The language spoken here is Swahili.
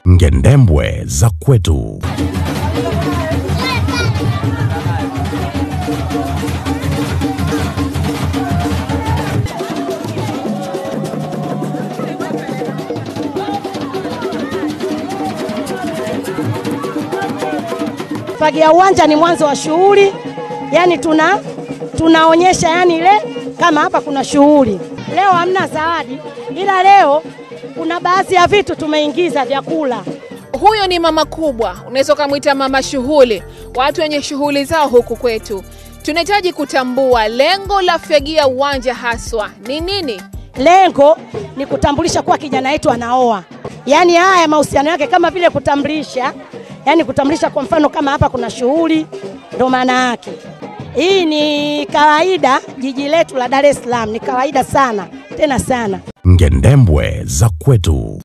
Ngendembwe za kwetu. Fagia uwanja ni mwanzo wa shughuli, yani tuna tunaonyesha yani ile kama hapa kuna shughuli. Leo hamna zawadi, ila leo kuna baadhi ya vitu tumeingiza vyakula. Huyo ni mama kubwa, unaweza ukamwita mama shughuli, watu wenye shughuli zao huku kwetu. Tunahitaji kutambua lengo la Fagia Uwanja haswa ni nini. Lengo ni kutambulisha kuwa kijana wetu anaoa, yaani haya mahusiano yake kama vile kutambulisha, yaani kutambulisha. Kwa mfano kama hapa kuna shughuli, ndo maana yake. Hii ni kawaida, jiji letu la Dar es Salaam ni kawaida sana, tena sana. Ngendembwe za kwetu.